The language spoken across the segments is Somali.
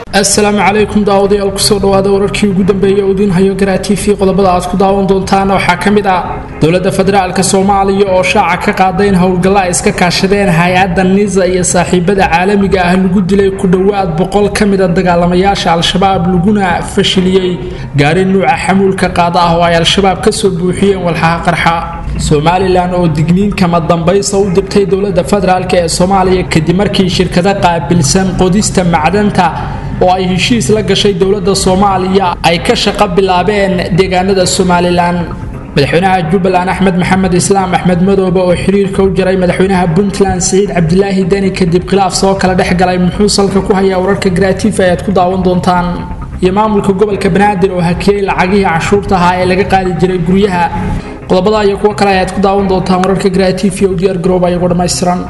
assalaamu calaykum daawadayaal kusoo dhawaada wararkii ugu dambeeyay oo idiin hayo garaa t v qodobada aad ku daawan doontaan waxaa ka mid ah dowladda federaalka soomaaliya oo shaaca ka qaaday in howlgalla ay iska kaashadeen hay-adda nisa iyo saaxiibada caalamiga ah lagu dilay ku dhowaad boqol ka mida dagaalamayaasha al-shabaab laguna fashiliyey gaari nuuca xamuulka qaada ah oo ay al-shabaab kasoo buuxiyeen walxaha qarxa somalilan oo digniin kama dambaysa u dibtay dowladda federaalk ee soomaaliya kadib markii shirkado qaabilsan qodista macdanta oo ay heshiis la gashay dowladda soomaaliya ay ka shaqo bilaabeen deegaanada somalilan madaxweynaha jubbaland axmed maxamed islaam axmed madoobe oo xiriirka u jiray madaxweynaha puntland siciid cabdilaahi deni kadib khilaaf soo kala dhex galay muxuu salka ku hayaa wararka gratiif ayaad ku daawan doontaan iyo maamulka gobolka banaadir oo hakiyey lacagihii canshuurta ahaa ee laga qaadi jiray guryaha qodobada iyo kuwo kale ayaad ku daawan doontaan wararka gratiif iyo u diyaar garooba iyagoo dhammaystiran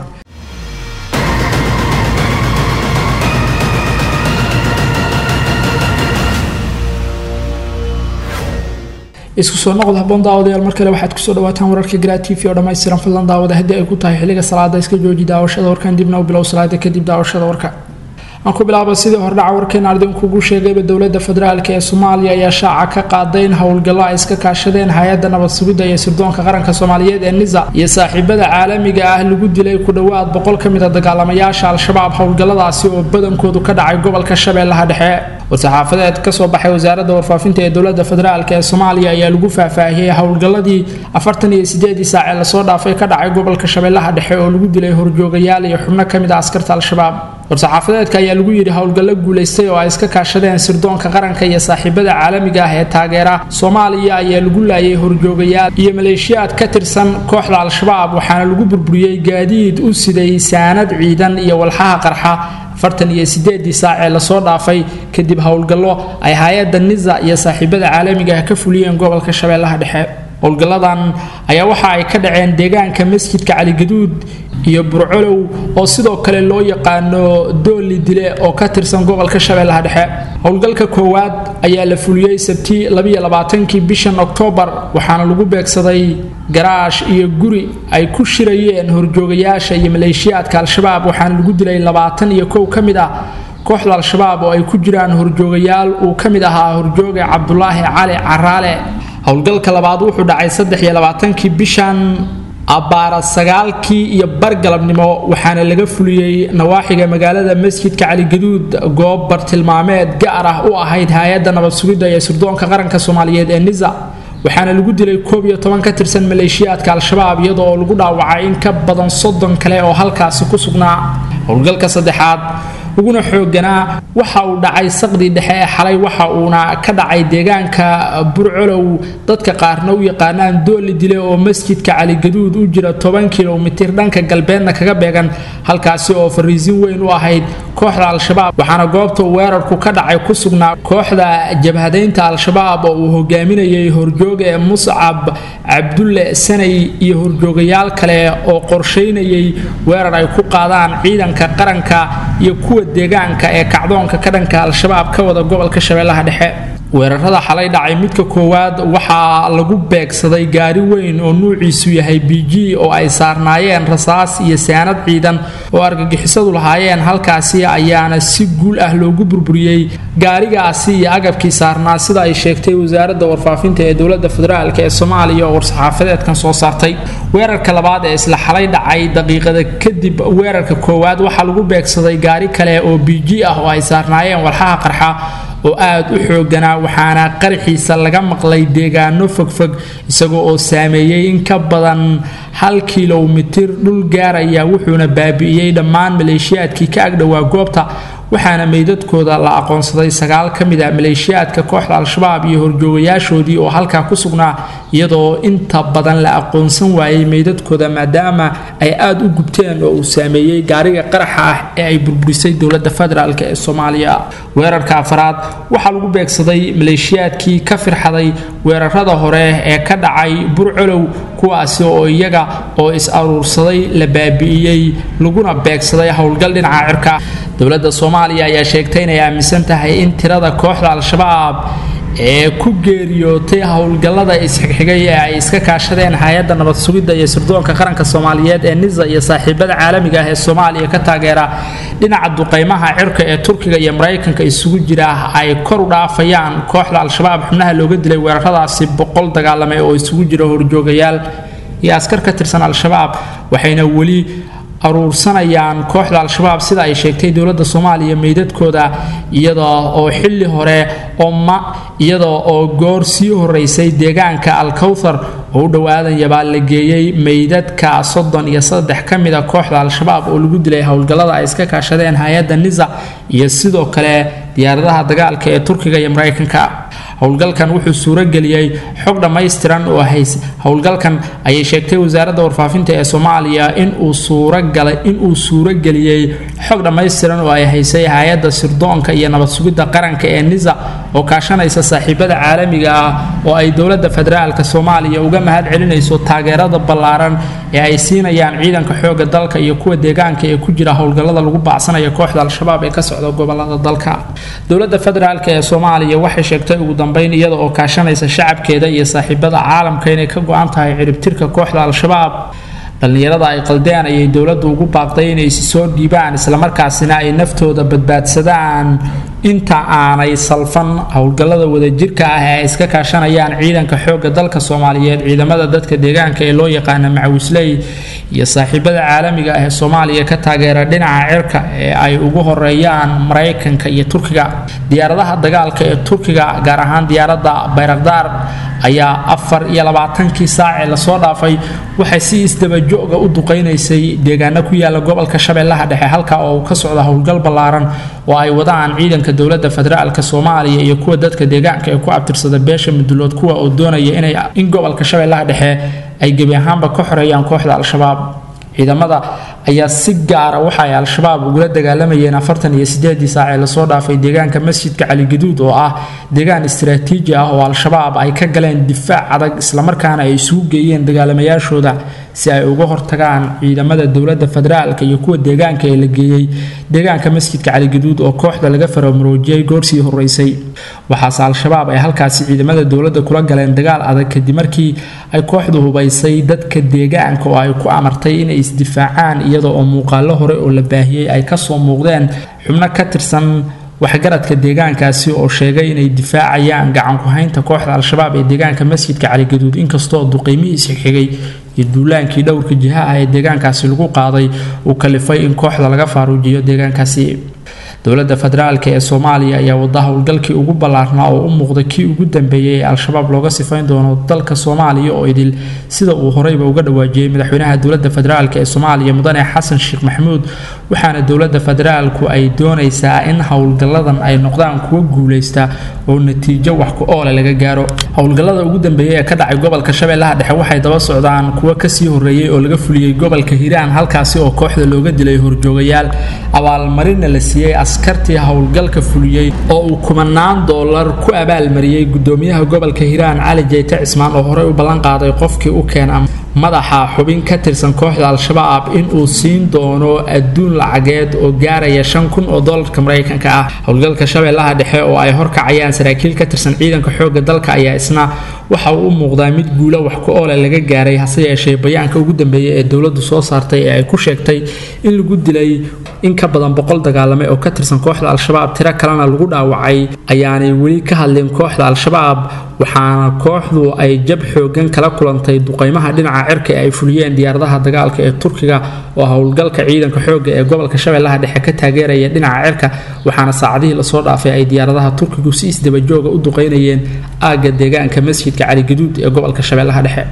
isku soo noqod haboon daawadayaal mar kale waxaad kusoo dhawaataan wararka gratifi oo dhammaystiran fadlan daawada haddii ay ku tahay xilliga salaada iska jooji daawashada warkan dibna u bilow salaada kadib daawashada warka aan ku bilaaba sidii hordhaca warkeena idinkugu sheegayba dowladda federaalk ee soomaaliya ayaa shaaca ka qaaday in howlgallo ay iska kaashadeen hay-adda nabad sugidda iyo sirdoonka qaranka soomaaliyeed ee nisa iyo saaxiibada caalamiga ah lagu dilay ku dhowaad boqol ka mid a dagaalamayaasha al-shabaab howlgalladaasi oo badankoodu ka dhacay gobolka shabeellaha dhexe war-saxaafadeed kasoo baxay wasaaradda warfaafinta ee dowladda federaalk ee soomaaliya ayaa lagu faahfaahiyey howlgalladii afartan iyo sideedii saac ee lasoo dhaafay ka dhacay gobolka shabeellaha dhexe oo lagu dilay horjoogayaal iyo xubno ka mid a askarta al-shabaab war-saxaafadeedka ayaa lagu yidhi howlgallo guulaystay oo ay iska kaashadeen sirdoonka qaranka iyo saaxiibada caalamiga ah ee taageera soomaaliya ayaa lagu laayay horjoogayaal iyo maleeshiyaad ka tirsan kooxda al-shabaab waxaana lagu burburiyey gaadiid u siday saanad ciidan iyo walxaha qarxa afartan iyo sideedii saac ee lasoo dhaafay kadib howlgallo ay hay-adda nisa iyo saaxiibada caalamiga ah ka fuliyeen gobolka shabeellaha dhexe howlgalladan ayaa waxa ay ka dhaceen deegaanka masjidka caligaduud iyo burcolow oo sidoo kale loo yaqaano dooli dile oo ka tirsan gobolka shabeellaha dhexe howlgalka koowaad ayaa la fuliyey sabti labayoabaatankii bishan oktoobar waxaana lagu beegsaday garaash iyo guri ay ku shirayeen horjoogayaasha iyo maleeshiyaadka al-shabaab waxaana lagu dilay labaatan iyo kow ka mid ah kooxda al-shabaab oo ay ku jiraan horjoogayaal uu ka mid ahaa horjooga cabdulaahi cali caraale howlgalka labaad wuxuu dhacay saddex iyo labaatankii bishan abbaara sagaalkii iyo bargalabnimo waxaana laga fuliyey nawaaxiga magaalada masjidka caligaduud goob bartilmaameed gaar ah u ahayd hay-adda nabad sugidda ee sirdoonka qaranka soomaaliyeed ee nisa waxaana lagu dilay koob iyo toban ka tirsan maleeshiyaadka al-shabaab iyada oo lagu dhaawacay in ka badan soddon kale oo halkaasi ku sugnaa howlgalka saddexaad uguna xooganaa waxa uu dhacay saqdii dhexe ee xalay waxa uuna ka dhacay deegaanka burcolow dadka qaarna u yaqaanaan dooli dile oo masjidka caligaduud u jira toban kilomitir dhanka galbeedna kaga beegan halkaasi oo fariisin weyn u ahayd kooxda al-shabaab waxaana goobta weerarku ka dhacay ku sugnaa kooxda jabhadaynta al-shabaab oo uu hogaaminayay horjooga ee muscab cabdulle sanay iyo horjoogayaal kale oo qorshaynayay weerar ay ku qaadaan ciidanka qaranka iyo kuwa deegaanka ee kacdoonka ka dhanka al-shabaab ka wada gobolka shabeellaha dhexe weerarada xalay dhacay midka koowaad waxaa lagu beegsaday gaari weyn oo nuuciisu yahay b g oo ay saarnaayeen rasaas iyo saanad ciidan oo argagixisadu lahaayeen halkaasi ayaana si guul ah loogu burburiyey gaarigaasi iyo agabkii saarnaa sida ay sheegtay wasaaradda warfaafinta ee dowladda federaalk ee soomaaliya oo war-saxaafadeedkan soo saartay weerarka labaad ee isla xalay dhacay daqiiqada kadib weerarka koowaad waxaa lagu beegsaday gaari kale oo b g ah oo ay saarnaayeen walxaha qarxa oo aada u xooganaa waxaana qaraxiisa laga maqlay deegaano fogfog isagoo oo saameeyey in ka badan hal kilomitir dhul gaaraya wuxuuna baabi'iyey dhammaan maleeshiyaadkii ka agdhowaa goobta waxaana meydadkooda la aqoonsaday sagaal ka mid a maleeshiyaadka kooxda al-shabaab iyo horjoogayaashoodii oo halkaa ku sugnaa iyadoo inta badan la aqoonsan waayey meydadkooda maadaama ay aada u gubteen oo uu saameeyey gaariga qaraxa ah ee ay burburisay dowladda federaalk ee soomaaliya weerarka afraad waxaa lagu beegsaday maleeshiyaadkii ka firxaday weerarada hore ee ka dhacay burcolow kuwaasi oo iyaga oo is aruursaday la baabi'iyey laguna beegsaday howlgal dhinaca cirka dowladda soomaaliya ayaa sheegtay inay aaminsan tahay in tirada kooxda al-shabaab ee ku geeriyootay howlgallada isxigxigay ee ay iska kaashadeen hay-adda nabad sugidda iyo sirdoonka qaranka soomaaliyeed ee nisa iyo saaxiibada caalamiga ah ee soomaaliya ka taageera dhinaca duqaymaha cirka ee turkiga iyo maraykanka isugu jira ay kor u dhaafayaan kooxda al-shabaab xubnaha looga dilay weeraradaasi boqol dagaalame oo isugu jira horjoogayaal iyo askar ka tirsan al-shabaab waxayna weli aruursanayaan kooxda al-shabaab sida ay sheegtay dowladda soomaaliya meydadkooda iyadoo oo xilli hore oma iyadoo oo goor sii horeysay deegaanka al-kawthar oo u dhowaadan baa la geeyey meydadka soddon iyo saddex ka mid a kooxda al-shabaab oo lagu dilay howlgallada ay iska kaashadeen hay-adda nisa iyo sidoo kale diyaaradaha dagaalka ee turkiga iyo maraykanka howlgalkan wuxuu suurageliyey xog dhammaystiran oo hays howlgalkan ayay sheegtay wasaaradda warfaafinta ee soomaaliya inuu suuragalay inuu suurageliyey xog dhammaystiran oo ay haysay hay-adda sirdoonka iyo nabad sugidda qaranka ee nisa oo kaashanaysa saaxiibada caalamiga ah oo ay dowladda federaalka soomaaliya uga mahad celinayso taageerada ballaaran ee ay siinayaan ciidanka xooga dalka iyo kuwa deegaanka ee ku jira howlgallada lagu baacsanaya kooxda al-shabaab ee ka socda gobolada dalka dowladda federaalk ee soomaaliya waxay sheegtay ugu dambeyn iyada oo kaashanaysa shacabkeeda iyo saaxiibada caalamka inay ka go-an tahay ciribtirka kooxda al-shabaab dhallinyarada ay qaldeen ayay dowladdu ugu baaqday inay isi soo dhiibaan islamarkaasina ay naftooda badbaadsadaan inta aanay salfan howlgallada wadajirka ah ee ay iska kaashanayaan ciidanka xoogga dalka soomaaliyeed ciidamada dadka deegaanka ee loo yaqaana macawisley iyo saaxiibada caalamiga ah ee soomaaliya ka taageera dhinaca cirka ee ay ugu horeeyaan maraykanka iyo turkiga diyaaradaha dagaalka ee turkiga gaar ahaan diyaaradda bayrakdaar ayaa afar iyo labaatankii saacee lasoo dhaafay waxay si isdabajooga u duqaynaysay deegaano ku yaala gobolka shabeellaha dhexe halka oo uu ka socda howlgal ballaaran oo ay wadaan ciidanka dowladda federaalka soomaaliya iyo kuwa dadka deegaanka ee ku abtirsada beesha mudulood kuwa oo doonaya inay in gobolka shabeellaha dhexe ay gebi ahaanba ka xoreeyaan kooxda al-shabaab ciidamada ayaa si gaara waxa ay al-shabaab ugula dagaalamayeen afartan iyo sideedii saac ee lasoo dhaafay deegaanka masjidka caligaduud oo ah deegaan istaraatiiji ah oo al-shabaab ay ka galeen difaac adag islamarkaana ay isugu geeyeen dagaalamayaashooda si ay uga hortagaan ciidamada dowladda federaalka iyo kuwa deegaanka ee la geeyey deegaanka masjidka caligaduud oo kooxda laga faramuroojiyey goorsii horeysay waxaase al-shabaab ay halkaasi ciidamada dowladda kula galeen dagaal adag kadib markii ay kooxdu hubaysay dadka deegaanka oo ay ku amartay inay isdifaacaan iyadoo oo muuqaalo hore oo la baahiyey ay kasoo muuqdeen xubno ka tirsan waxgaradka deegaankaasi oo sheegay inay difaacayaan gacanku-haynta kooxda al-shabaab ee deegaanka masjidka caligaduud inkastoo duqeymihii isxigxigay iyo duulaankii dhowrka jihaha ee deegaankaasi lagu qaaday uu kalifay in kooxda laga faaruujiyo deegaankaasi dowladda federaalk ee soomaaliya ayaa wada howlgalkii ugu ballaarnaa oo u muuqda kii ugu dambeeyey ee al-shabaab looga sifayn doono dalka soomaaliya oo idil sida uu horeyba uga dhawaajiyey madaxweynaha dowladda federaalk ee soomaaliya mudane xasan sheekh maxamuud waxaana dowladda federaalku ay doonaysaa in howlgalladan ay noqdaan kuwo guuleysta oo natiijo wax ku oole laga gaaro howlgallada ugu dambeeyey ee ka dhacay gobolka shabeellaha dhexe waxay daba socdaan kuwo kasii horeeyey oo laga fuliyey gobolka hiiraan halkaasi oo kooxda looga dilay horjoogayaal abaalmarinna la siiyey askartii howlgalka fuliyey oo uu kumanaan doolar ku abaalmariyey gudoomiyaha gobolka hiiraan cali jeyte cismaan oo horey u ballan qaaday qofkii u keena madaxa xubin ka tirsan kooxda al-shabaab inuu siin doono adduun lacageed oo gaaraya shan kun oo doolarka maraykanka ah howlgalka shabeellaha dhexe oo ay horkacayaan saraakiil ka tirsan ciidanka xoogga dalka ayaa isna waxa uu u muuqdaa mid guulo wax ku oole laga gaaray hase yeeshee bayaanka ugu dambeeyay ee dowladdu soo saartay ee ay ku sheegtay in lagu dilay in ka badan boqol dagaalame oo ka tirsan kooxda al-shabaab tiro kalena lagu dhaawacay ayaanay weli ka hadlin kooxda al-shabaab waxaana kooxdu ay jab xoogan kala kulantay duqeymaha dhinaca cirka ee ay fuliyeen diyaaradaha dagaalka ee turkiga oo howlgalka ciidanka xoogga ee gobolka shabeellaha dhexe ka taageeraya dhinaca cirka waxaana saacadihii lasoo dhaafay ay diyaaradaha turkigu si isdabajooga u duqeynayeen aagga deegaanka masjidka caligaduud ee gobolka shabeellaha dhexe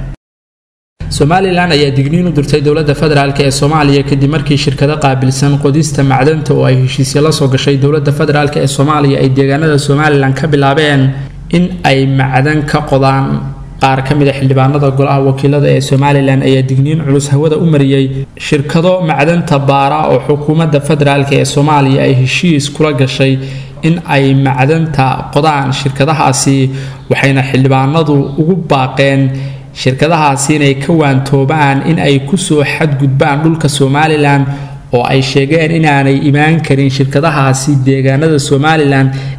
somalilan ayaa digniin u dirtay dowladda federaalk ee soomaaliya kadib markii shirkado qaabilsan qodista macdanta oo ay heshiisyo la soo gashay dowladda federaalk ee soomaaliya ay deegaanada somalilan ka bilaabeen in ay macdan ka qodaan qaar ka mid a xildhibaanada golaha wakiilada ee somalilan ayaa digniin culus hawada u mariyey shirkado macdanta baara oo xukuumadda federaalk ee soomaaliya ay heshiis kula gashay in ay macdanta qodaan shirkadahaasi waxayna xildhibaanadu ugu baaqeen shirkadahaasi inay ka waantoobaan in ay kusoo xadgudbaan dhulka somalilan oo ay sheegeen inaanay imaan karin shirkadahaasi deegaanada somalilan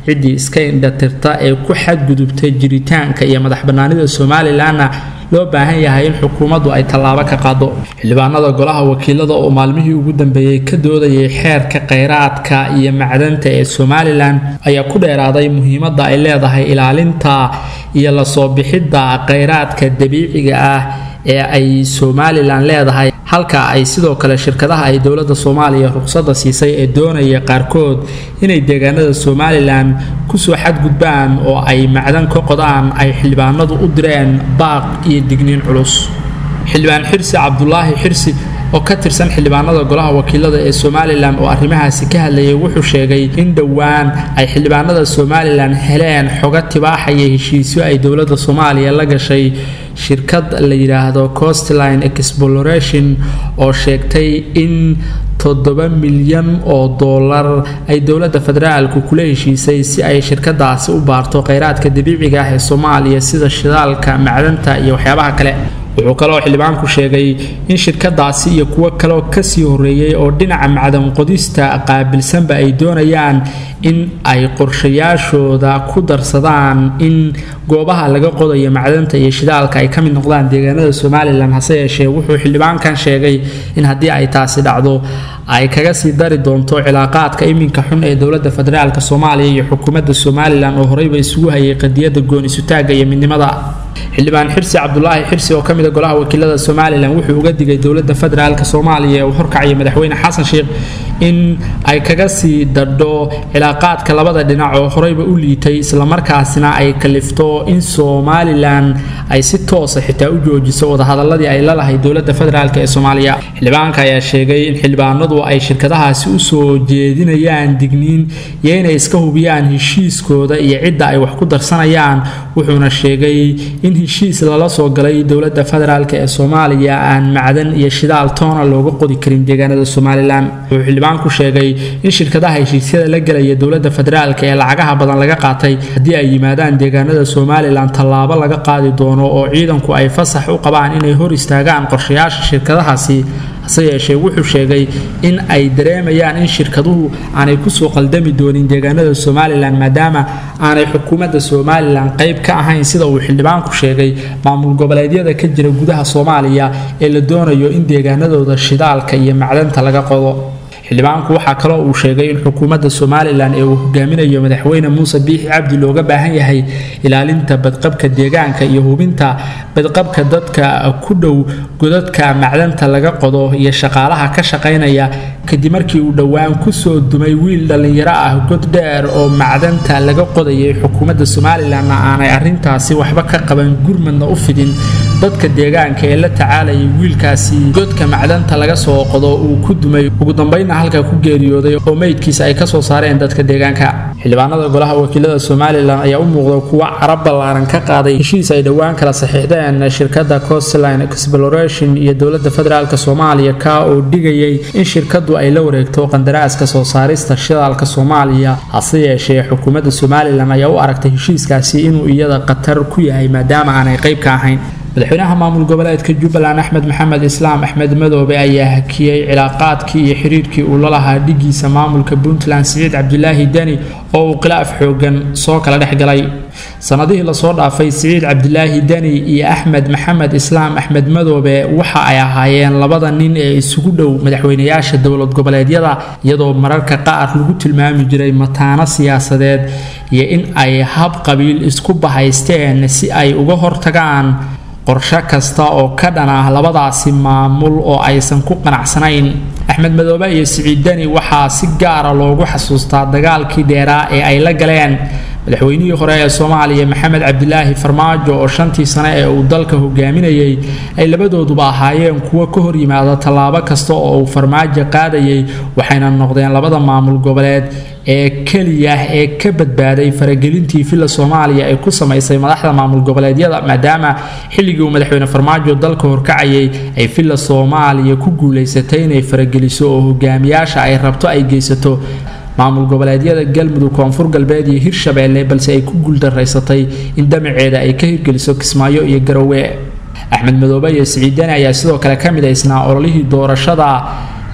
ciddii iska indhatirta ee ku xadgudubtay jiritaanka iyo madax bannaanida somalilanna loo baahan yahay in xukuumaddu ay tallaabo ka qaado xildhibaanada golaha wakiilada oo maalmihii ugu dambeeyey ka doodayay xeerka kheyraadka iyo macdanta ee somalilan ayaa ku dheeraaday muhiimadda ay leedahay ilaalinta iyo lasoo bixidda kheyraadka dabiiciga ah ee ay somalilan leedahay halka ay sidoo kale shirkadaha ay dowladda soomaaliya ruqsadda siisay ee doonaya qaarkood inay deegaanada somalilan kusoo xadgudbaan oo ay macdan ka qodaan ay xildhibaanadu u direen baaq iyo digniin culus xildhibaan xirsi cabdulaahi xirsi oo ka tirsan xildhibaanada golaha wakiilada ee somalilan oo arrimahaasi ka hadlayay wuxuu sheegay in dhowaan ay xildhibaanada somalilan heleen xoga tibaaxaya heshiisyo ay dowladda soomaaliya la gashay shirkad la yidhaahdo costline exploration oo sheegtay in toddoba milyan oo dollar ay dowladda federaalku kula heshiisay si ay shirkadaasi u baarto kheyraadka dabiiciga ah ee soomaaliya sida shidaalka macdanta iyo waxyaabaha kale wuxuu kaloo xildhibaanku sheegay in shirkadaasi iyo kuwo kaleoo kasii horeeyey oo dhinaca macdan qodista qaabilsanba ay doonayaan in ay qorshayaashooda ku darsadaan in goobaha laga qodayo macdanta iyo shidaalka ay ka mid noqdaan deegaanada somalilan hase yeeshee wuxuu xildhibaankan sheegay in haddii ay taasi dhacdo ay kaga sii dari doonto cilaaqaadka iminka xun ee dowladda federaalk soomaaliya iyo xukuumadda somalilan oo horeyba isugu hayay qadiyadda goon-isutaagga iyo midnimada xildhibaan xirsi cabdulaahi xirsi oo ka mid a golaha wakiilada somalilan wuxuu uga digay dowladda federaalk soomaaliya ee uu horkacaya madaxweyne xasan sheekh in ay kaga sii dadho cilaaqaadka labada dhinac oo horeyba u liitay islamarkaasina ay kalifto in somalilan ay si toosa xitaa u joojiso wadahadaladii ay la lahay dowladda federaalk ee soomaaliya xildhibaanka ayaa sheegay in xildhibaanadu ay shirkadahaasi usoo jeedinayaan digniin iyo inay iska hubiyaan heshiiskooda iyo cidda ay wax ku darsanayaan wuxuuna sheegay in heshiis lala soo galay dowladda federaalk ee soomaaliya aan macdan iyo shidaal toona looga qodi karin deegaanada somalilan wuxuu xildhibaanku sheegay in shirkadaha heshiisyada la gelaya dowladda federaalk ee lacagaha badan laga qaatay haddii ay yimaadaan deegaanada somalilan tallaabo laga qaadi doono oo ciidanku ay fasax u qabaan inay hor istaagaan qorshayaasha shirkadahaasi hase yeeshee wuxuu sheegay in ay dareemayaan in shirkaduhu aanay kusoo qaldami doonin deegaanada somalilan maadaama aanay xukuumadda somalilan qayb ka ahayn sida uu xildhibaanku sheegay maamul goboleedyada ka jira gudaha soomaaliya ee la doonayo in deegaanadooda shidaalka iyo macdanta laga qodo xildhibaanku waxaa kaloo uu sheegay in xukuumadda somalilan ee uu hogaaminayo madaxweyne muuse biixi cabdi looga baahan yahay ilaalinta badqabka deegaanka iyo hubinta badqabka dadka ku dhow godadka macdanta laga qodo iyo shaqaalaha ka shaqaynaya kadib markii uu dhowaan kusoo dumay wiil dhallinyaro ah god dheer oo macdanta laga qodayay xukuumadda somalilanna aanay arintaasi waxba ka qaban gurmadna u fidin dadka deegaanka ee la tacaalayay wiilkaasi godka macdanta laga soo qodo uu ku dumay ugu dambeynna halka ku geeriyooday oo meydkiisa ay kasoo saareen dadka deegaanka xildhibaanada golaha wakiilada somalilan ayaa u muuqda kuwa carab ballaaran ka qaaday heshiis ay dhowaan kala saxiixdeen shirkadda costline exploration iyo dowladda federaalk soomaaliya ka oo dhigayay in shirkadu ay la wareegto qandaraaska soo saarista shidaalka soomaaliya hase yeeshee xukuumadda somalilan ayaa u aragtay heshiiskaasi inuu iyada khatar ku yahay maadaama aanay qayb ka ahayn madaxweynaha maamul goboleedka jubbaland axmed maxamed islaam axmed madoobe ayaa hakiyey cilaaqaadkii iyo xiriirkii uu la lahaa dhigiisa maamulka puntland siciid cabdilaahi deni oo uu khilaaf xoogan soo kala dhex galay sanadihii lasoo dhaafay siciid cabdilaahi deni iyo axmed maxamed islaam axmed madoobe waxa ay ahaayeen labada nin ee isugu dhow madaxweynayaasha dowlad goboleedyada iyadoo mararka qaar lagu tilmaami jiray mataano siyaasadeed iyo in ay hab qabiil isku bahaysteen si ay uga hortagaan qorshe kasta oo ka dhan ah labadaasi maamul oo aysan ku qanacsanayn axmed madoobe iyo siciid deni waxaa si gaara loogu xasuustaa dagaalkii dheeraa ee ay la galeen madaxweynihii hore ee soomaaliya maxamed cabdilaahi farmaajo oo shantii sane ee uu dalka hogaaminayay ay labadooduba ahaayeen kuwo ka hor yimaada tallaabo kasta oo uu farmaajo qaadayay waxayna noqdeen labada maamul goboleed ee keliya ee ka badbaaday faragelintii villa soomaaliya ay ku samaysay madaxda maamul goboleedyada maadaama xilligii uu madaxweyne farmaajo dalka horkacayay ay villa soomaaliya ku guulaysatay inay farageliso oo hogaamiyaasha ay rabto ay geysato maamul goboleedyada galmudug koonfur galbeed iyo hirshabeelle balse ay ku guuldaraysatay in damaceeda ay ka hirgeliso kismaayo iyo garowe axmed madoobe iyo siciidani ayaa sidoo kale ka midaysnaa ololihii doorashada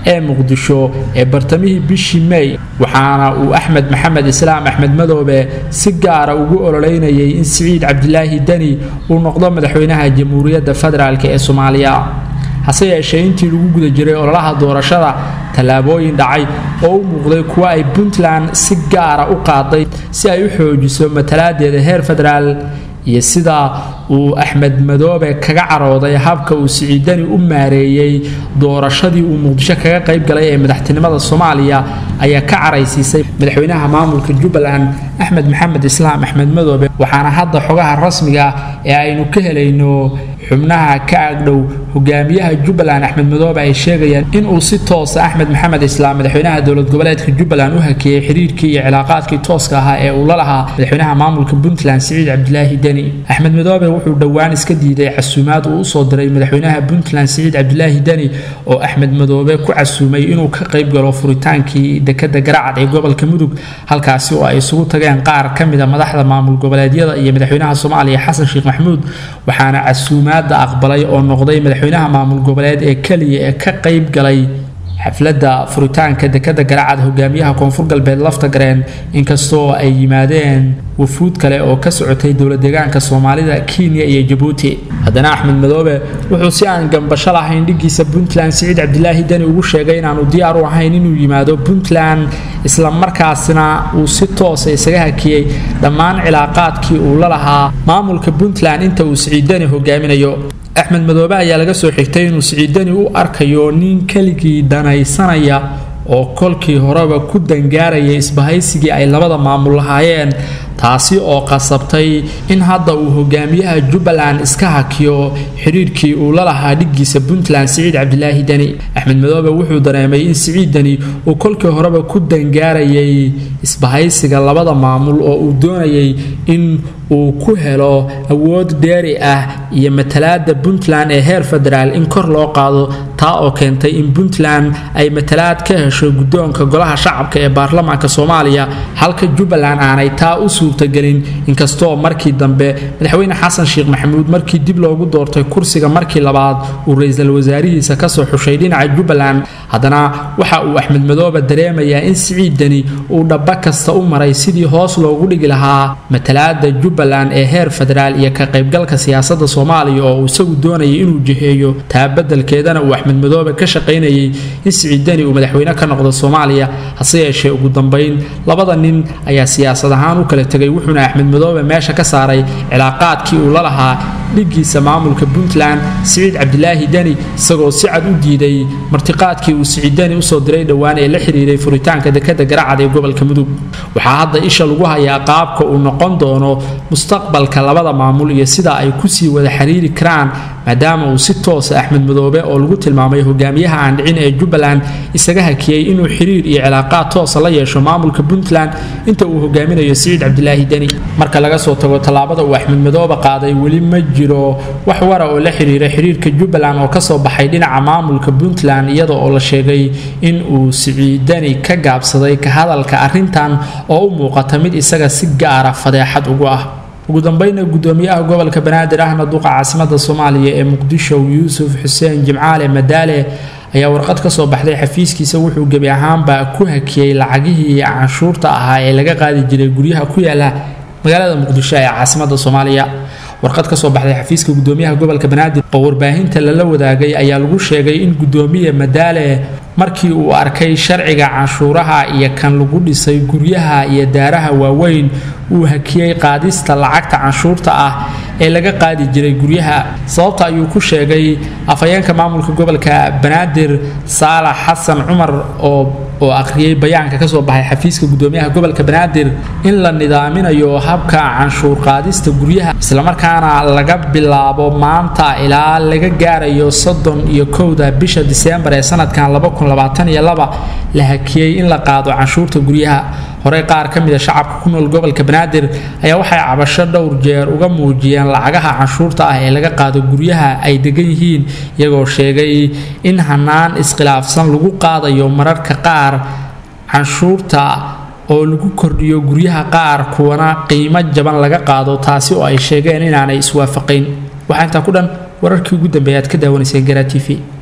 ee muqdisho ee bartamihii bishii mey waxaana uu axmed maxamed islaam axmed madoobe si gaara ugu ololeynayay in siciid cabdilaahi deni uu noqdo madaxweynaha jamhuuriyadda federaalk ee soomaaliya hase yeeshee intii lagu guda jiray ololaha doorashada tallaabooyin dhacay oo u muuqday kuwa ay puntland si gaara u qaaday si ay u xoojiso matalaadeeda heer federaal iyo sida uu axmed madoobe kaga carooday habka uu siciidani u maareeyey doorashadii uu muqdisho kaga qayb galay ee madaxtinimada soomaaliya ayaa ka caraysiisay madaxweynaha maamulka jubbaland axmed maxamed islaam axmed madoobe waxaana hadda xogaha rasmiga ee aynu ka helayno xubnaha ka agdhow hogaamiyaha jubbaland axmed madoobe ay sheegayaan inuu si toosa axmed maxamed islaam madaxweynaha dowlad goboleedka jubbaland u hakeeyey xiriirkii iyo cilaaqaadkii tooska ahaa ee uu la lahaa madaxweynaha maamulka puntland siciid cabdilaahi deni axmed madoobe wuxuu dhowaan iska diiday casuumaad uu usoo diray madaxweynaha puntland siciid cabdilaahi deni oo axmed madoobe ku casuumay inuu ka qayb galo furitaankii dekada garacad ee gobolka mudug halkaasi oo ay isugu tageen qaar ka mida madaxda maamul goboleedyada iyo madaxweynaha soomaaliya xasan sheekh maxamuud waxaana casuumaada aqbalay oo noqday madaxweynaha maamul goboleed ee keliya ee ka qayb galay xafladda furitaanka dekada garacad hogaamiyaha koonfur galbeed lafta gareen inkastoo ay yimaadeen wafuud kale oo ka socotay dowlad deegaanka soomaalida kenya iyo jabuuti haddana axmed madoobe wuxuu si aan gambasho lahayn dhigiisa puntland siciid cabdilaahi deni ugu sheegay inaanu diyaar u ahayn inuu yimaado puntland islamarkaasina uu si toosa isaga hakiyey dhammaan cilaaqaadkii uu la lahaa maamulka puntland inta uu siciid deni hogaaminayo axmed madoobe ayaa laga soo xigtay inuu siciidani u arkayo nin keligii danaysanaya oo kolkii horeba ku dangaaraya isbahaysigii ay labada maamul lahaayeen taasi oo qasabtay in hadda uu hogaamiyaha jubbaland iska hakiyo xidhiirkii uu la lahaa dhigiisa puntland siciid cabdilaahi deni axmed madoobe wuxuu dareemay in siciid deni uu kolkii horeba ku dangaarayay isbahaysiga labada maamul oo uu doonayay in uu ku helo awood dheeri ah iyo matalaada puntland ee heer federaal in kor loo qaado taa oo keentay in puntland ay matalaad ka hesho guddoonka golaha shacabka ee baarlamaanka soomaaliya halka jubbaland aanay taa u suurtagelin inkastoo markii dambe madaxweyne xasan sheekh maxamuud markii dib loogu doortay kursiga markii labaad uu ra-iisul wasaarihiisa kasoo xushay dhinaca jubbaland haddana waxa uu axmed madoobe dareemayaa in siciid deni uu dhaba kasta u maray sidii hoos loogu dhigi lahaa matalaada jubbaland ee heer federaal iyo ka qaybgalka siyaasada soomaaliya oo uu isagu doonayay inuu jiheeyo taa beddelkeedana uu axmed madoobe ka shaqaynayay in siciid deni uu madaxweyne ka noqdo soomaaliya hase yeeshee ugu dambayn labada nin ayaa siyaasad ahaan u kala tegay wuxuuna axmed madoobe meesha ka saaray cilaaqaadkii uu la lahaa dhigiisa maamulka puntland siciid cabdilaahi deni isagoo si cad u diiday martiqaadkii uu siciid deni usoo diray dhowaan ee la xiriiray furitaanka dekada garacad ee gobolka mudug waxaa hadda isha lagu hayaa qaabka uu noqon doono mustaqbalka labada maamul iyo sida ay kusii wada xiriiri karaan maadaama uu si toosa axmed madoobe oo lagu tilmaamay hogaamiyaha aan dhicin ee jubbaland isaga hakiyey inuu xiriir iyo cilaaqaad toosa la yeesho maamulka puntland inta uu hogaaminayo siciid cabdilaahi deni marka laga soo tago tallaabada uu axmed madoobe qaaday weli ma jiro wax wara oo la xiriira xiriirka jubbaland oo kasoo baxay dhinaca maamulka puntland iyada oo la sheegay in uu siciidani ka gaabsaday ka hadalka arrintan oo u muuqata mid isaga si gaara fadeexad ugu ah ugu dambayna gudoomiyaha gobolka banaadir ahna duqa caasimada soomaaliya ee muqdisho yuusuf xuseen jimcaale madaale ayaa warqad ka soo baxday xafiiskiisa wuxuu gebi ahaanba ku hakiyey lacagihii canshuurta ahaa ee laga qaadi jiray guryaha ku yaala magaalada muqdisho ee caasimada soomaaliya warqad ka soo baxday xafiiska gudoomiyaha gobolka banaadir oo warbaahinta lala wadaagay ayaa lagu sheegay in gudoomiye madaale markii uu arkay sharciga canshuuraha iyo kan lagu dhisay guryaha iyo daaraha waaweyn uu hakiyey qaadista lacagta canshuurta ah ee laga qaadi jiray guryaha sababta ayuu ku sheegay afhayeenka maamulka gobolka banaadir saalax xasan cumar oo oo akhriyey bayaanka kasoo baxay xafiiska gudoomiyaha gobolka banaadir in la nidaaminayo habka canshuur qaadista guryaha islamarkaana laga bilaabo maanta ilaa laga gaarayo soddon iyo kowda bisha diseembar ee sanadkan la hakiyey in la qaado canshuurta guryaha horey qaar ka mida shacabka ku nool gobolka banaadir ayaa waxay cabasho dhowr jeer uga muujiyeen lacagaha canshuurta ah ee laga qaado guryaha ay degan yihiin iyagoo sheegay in hanaan iskhilaafsan lagu qaadayo mararka qaar canshuurta oo lagu kordhiyo guryaha qaar kuwana qiimo jaban laga qaado taasi oo ay sheegeen inaanay iswaafaqayn waxaa intaa ku dhan wararkii ugu dambeeya aad ka daawanayseen garaa t v